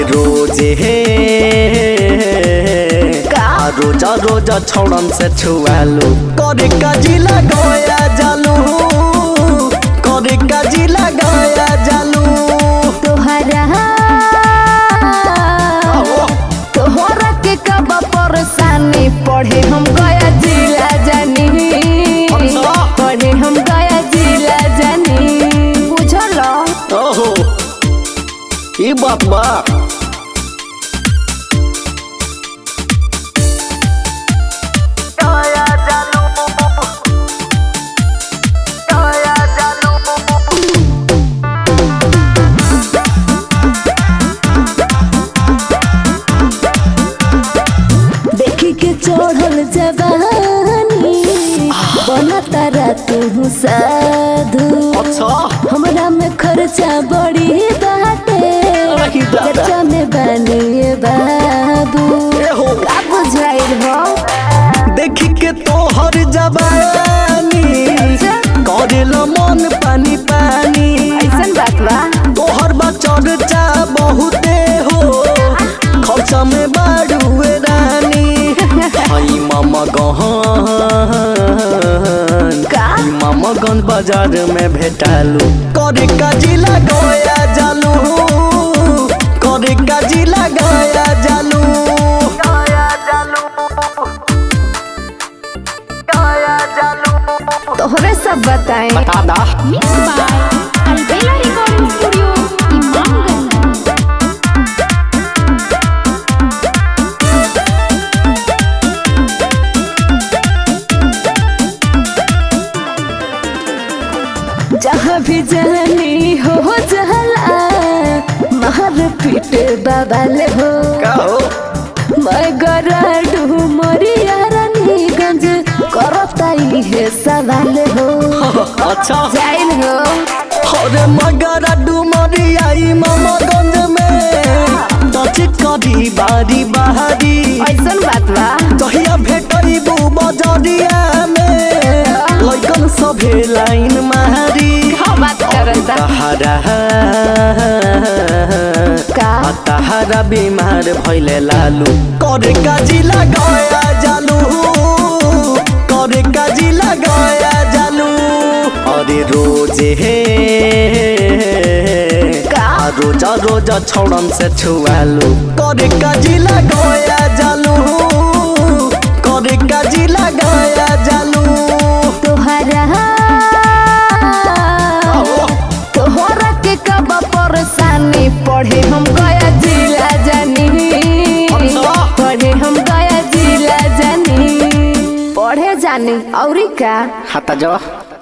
रोजे हे का? रोजा रोजा छोड़न से छुआलू करे काजी लगाया जालू करे काजी लगाया जालू तोहरा तोहरा के कब परेशानी पढ़े हम गया जिला जानी अच्छा। पढ़े हम गया जिला जानी बुझल ओहो ई बात बा देखी के चढ़ल जवानी बना तारा तू साधु अच्छा हमरा में खर्चा बड़ी बाटे अरे दादा। खर्चा में बनिए बाबू एहो का बुझाइल हो देखी के तोहर जवानी करेल मन पानी पानी ऐसन बात बा तोहर बा चर्चा बहुते हो खर्चा में बाड़ुए रानी हई मामा गहन का? ई मामा गन बाजार में भेटालू करे काजी लगाया जालू करे काजी लगाया जालू तोहरे सब बताए बता दा Mixed by Albella Recording Studio, Imamganj. जहाँ भी जानी हो जहला मार पीट बाबाले हो का हो मैं गराडू मरिया रानीगंज करता है सवाल हो अच्छा जाइल हो अरे मगर डुमरी आई मामागंज में टच करी बारी बारी ऐसन बात बा जहिया भेटई बू बजरिया में लइकन सभे लाइन मारी हाँ बात करता तहरा का तहरा बीमार भइले लालू करे काजी लगाया जालू करे काजी लगाया जालू अरे रोजे हे का? रोजा रोजा छोड़न से छुआलू करे काजी लगाया जालू करे काजी लगाया जालू तोहरा तोहरा के कब परेशानी पढ़े हम गया जिला जानी अच्छा। पढ़े हम गया जिला जानी पढ़े जानी औरी का हाता जो